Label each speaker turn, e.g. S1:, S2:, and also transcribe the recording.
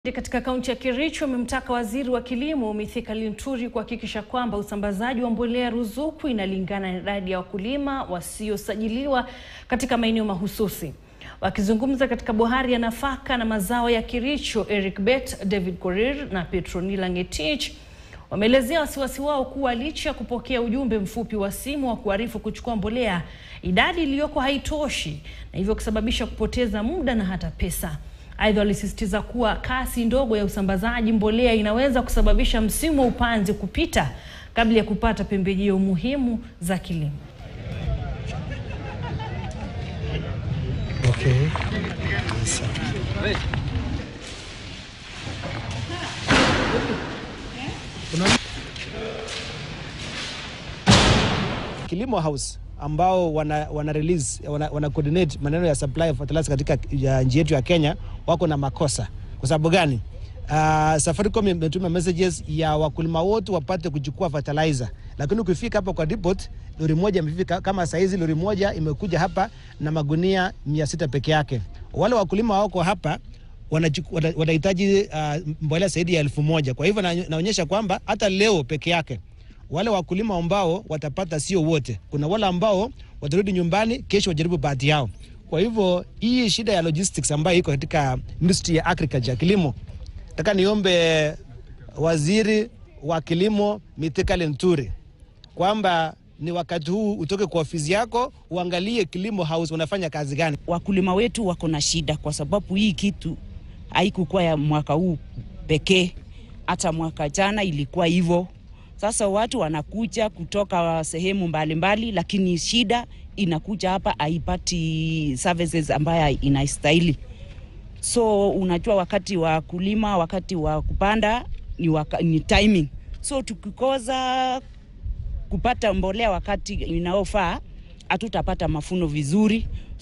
S1: Katika kaunti ya Kericho amemtaka waziri wa kilimo Mithika Linturi kuhakikisha kwamba usambazaji wa mbolea ruzuku inalingana na idadi ya wakulima wasiosajiliwa katika maeneo mahususi. Wakizungumza katika bohari ya nafaka na mazao ya Kericho, Eric Bet, David Korir na Petronila Ngetich wameelezea wasiwasi wao kuwa licha ya kupokea ujumbe mfupi wa simu wa kuarifu kuchukua mbolea, idadi iliyoko haitoshi na hivyo kusababisha kupoteza muda na hata pesa. Aidha, walisisitiza kuwa kasi ndogo ya usambazaji mbolea inaweza kusababisha msimu wa upanzi kupita kabla ya kupata pembejeo muhimu za kilimo.
S2: Okay. Kilimo House ambao wana, wana release wana, wana coordinate maneno ya supply of fertilizer katika ya nchi yetu ya Kenya wako na makosa. Kwa sababu gani? Uh, Safaricom imetuma messages ya wakulima wote wapate kuchukua fertilizer, lakini ukifika hapa kwa depot lori moja imefika. Kama saizi lori moja imekuja hapa na magunia mia sita peke yake. Wale wakulima wako hapa wanahitaji uh, mbolea zaidi ya elfu moja. Kwa hivyo naonyesha kwamba hata leo peke yake wale wakulima ambao watapata sio wote. Kuna wale ambao watarudi nyumbani kesho wajaribu bahati yao. Kwa hivyo hii shida ya logistics ambayo iko katika industry ya agriculture, kilimo, nataka niombe waziri wa kilimo Mithika Linturi kwamba ni wakati huu utoke kwa ofisi yako uangalie Kilimo House unafanya kazi gani.
S3: Wakulima wetu wako na shida kwa sababu hii kitu haikukuwa ya mwaka huu pekee, hata mwaka jana ilikuwa hivyo. Sasa watu wanakuja kutoka sehemu mbalimbali mbali, lakini shida inakuja hapa haipati services ambayo inastahili. So unajua wakati wa kulima, wakati wa kupanda ni, waka, ni timing. So tukikosa kupata mbolea wakati inaofaa hatutapata mafuno vizuri.